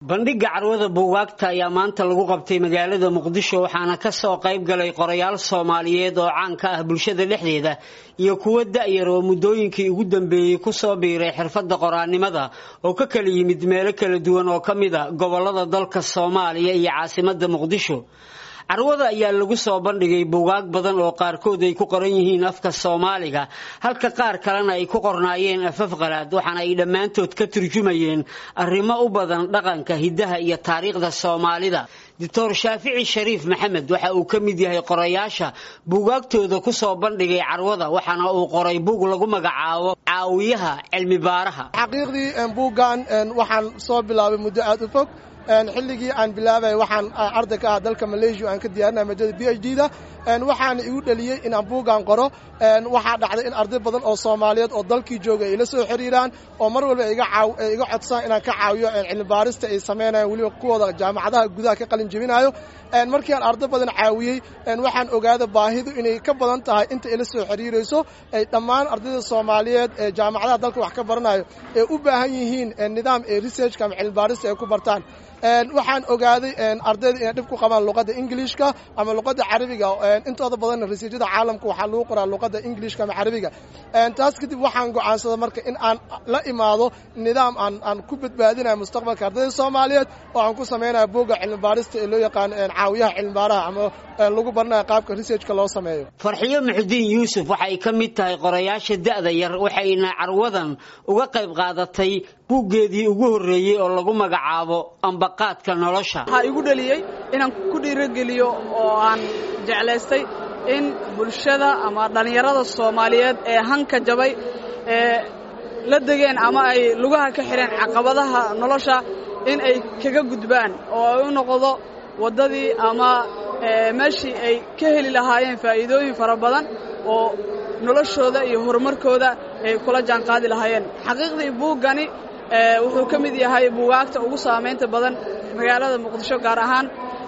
bandhigga carwada buugaagta ayaa maanta lagu qabtay magaalada muqdisho waxaana kasoo qayb galay qorayaal soomaaliyeed oo caan ka ah bulshada dhexdeeda iyo kuwo da-yar oo muddooyinkii ugu dambeeyey kusoo biiray xirfadda qoraannimada oo ka kala yimid meelo kala duwan oo ka mid a gobolada dalka soomaaliya iyo caasimadda muqdisho carwada ayaa lagu soo bandhigay buugaag badan oo qaarkood ay ku qoran yihiin afka soomaaliga halka qaar kalena ay ku qornaayeen afaf qalaad waxaana ay dhammaantood ka turjumayeen arrimo u badan dhaqanka hiddaha iyo taariikhda soomaalida doctor shaafici shariif maxamed waxa uu ka mid yahay qorayaasha buugaagtooda kusoo bandhigay carwada waxaana uu qoray buug lagu magacaabo caawiyaha cilmi baaraha xaqiiqdii buuggan waxaan soo bilaabay muddo aad u fog xilligii aan bilaabay waxaan arday ka ah dalka malaysia aan ka diyaarinaya maadada b h d da waxaana igu dhaliyey in aan buuggan qoro waxaa dhacday in arday badan oo soomaaliyeed oo dalkii jooga ay la soo xiriiraan oo mar walba iga codsaan inaan ka caawiyo cilmi baarista ay samaynayan weliba kuwooda jaamacadaha gudaha ka qalin jebinayo markii aan arday badan caawiyey waxaan ogaada baahidu inay ka badan tahay inta ila soo xiriirayso ay dhammaan ardayda soomaaliyeed ee jaamacadaha dalka wax ka baranayo ee u baahan yihiin nidaam ee researchka ama cilmi baarista ay ku bartaan waxaan ogaaday ardayda inay dhib ku qabaan luqadda ingiliishka ama luqadda carabiga intooda badanna rasiijyada caalamka waxaa lagu qoraa luqadda ingiliishka ama carabiga taas kadib waxaan go'aansaday marka in aan la imaado nidaam aan aan ku badbaadinayo mustaqbalka ardayda soomaaliyeed oo aan ku samaynayo buugga cilmi baarista ee loo yaqaan caawiyaha cilmi baaraha ama lagu baranayo qaabka researchka loo sameeyo farxiyo muxudiin yuusuf waxay ka mid tahay qorayaasha da'da yar waxayna carwadan uga qayb qaadatay buuggeedii ugu horreeyey oo lagu magacaabo ambaqaadka nolosha waxaa igu dhaliyey inaan ku dhiirogeliyo oo aan jeclaystay in bulshada ama dhallinyarada soomaaliyeed ee hanka jabay ee la degeen ama ay lugaha ka xidheen caqabadaha nolosha in ay kaga gudbaan oo ay u noqdo waddadii ama meeshii ay ka heli lahaayeen faa'iidooyin fara badan oo noloshooda iyo horumarkooda ay kula jaanqaadi lahaayeen xaqiiqdii buuggani wuxuu ka mid yahay buugaagta ugu saamaynta badan magaalada muqdisho gaar ahaan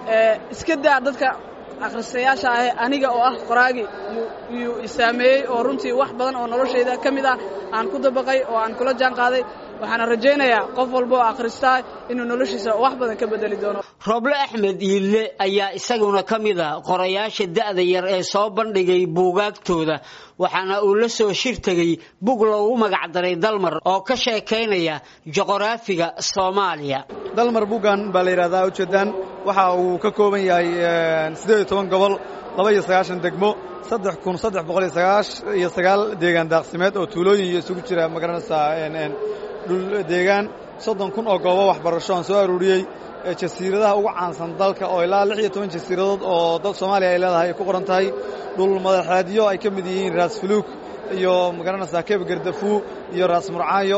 iska daa dadka akhristayaasha ah aniga oo ah qoraagi yuu isaameeyey oo runtii wax badan oo noloshayda ka mid ah aan ku dabaqay oo aan kula jaan qaaday waxaana rajaynayaa qof walba oo akhristaa inuu noloshiisa wax badan ka bedeli doono roble axmed iille ayaa isaguna ka mid a qorayaasha da'da yar ee soo bandhigay buugaagtooda waxaana uu la soo shir tegey bug loogu magacdaray dalmar oo ka sheekaynaya juqraafiga soomaaliya dalmar buggan baa la yidhahdaa ujeeddaan waxa uu ka kooban yahay siddeed iyo toban gobol laba iyo sagaashan degmo saddex kun saddex boqol iyo sagaash iyo sagaal deegaan daaqsimeed oo tuulooyin iyo isugu jira magaranaysaa dhul deegaan soddon kun oo goobo waxbarasho aan soo aruuriyey jasiiradaha ugu caansan dalka oo ilaa lix iyo toban jasiiradood oo dal soomaaliya ay leedahay ay ku qoran tahay dhul madaxeedyo ay ka mid yihiin raas fuluug iyo magaranaysaa keeb gardafuu iyo raas murcaayo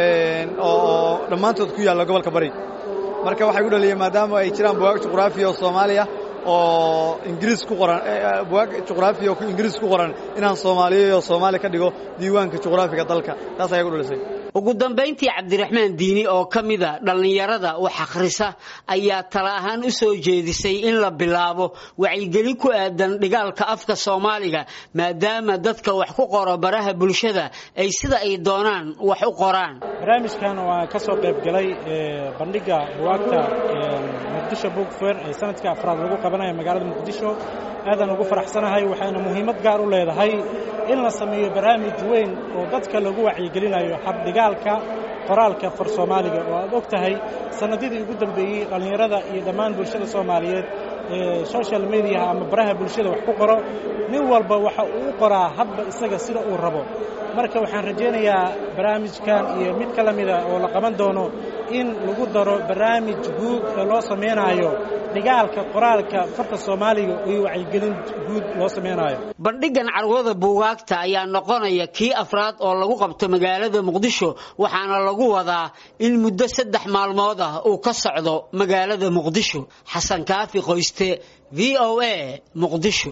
oo dhammaantood ku yaalla gobolka bari marka waxay u dhaliyeen maadaama ay jiraan bugaag juqraafiya oo soomaaliya oo ingiriis ku qoran bugaag juqraafiya oo ingiriis ku qoran inaan soomaaliya oo soomaali ka dhigo diiwaanka juqraafiga dalka taas ayaa ku dhalisay ugu dambayntii cabdiraxmaan diini oo ka mida dhallinyarada wax akhrisa ayaa tala ahaan u soo jeedisay in la bilaabo wacyigelin ku aadan dhigaalka afka soomaaliga maadaama dadka wax ku qoro baraha bulshada ay sida ay doonaan wax u qoraan barnaamijkan waa ka soo qayb galay bandhigga buwaagta muqdisho book fair ee sanadka afraad lagu qabanayo magaalada muqdisho aadaan ugu faraxsanahay waxayna muhiimad gaar u leedahay in la sameeyo barnaamij weyn oo dadka lagu wacyigelinayo habdhigaalka qoraalka far soomaaliga oo aad og tahay sannadyadii ugu dambeeyey dhallinyarada iyo dhammaan bulshada soomaaliyeed ee social mediaha ama baraha bulshada wax ku qoro nin walba waxa uu u qoraa hadba isaga sida uu rabo marka waxaan rajaynayaa barnaamijkan iyo mid ka la mida oo la qaban doono in lagu daro barnaamij guud ee loo samaynaayo dhigaalka qoraalka farta soomaaliga iyo wacyigelin guud loo samaynayo bandhiggan carwada buugaagta ayaa noqonaya kii afraad oo lagu qabto magaalada muqdisho waxaana lagu wadaa in muddo saddex maalmood ah uu ka socdo magaalada muqdisho xasan kaafi qoyste v o a muqdisho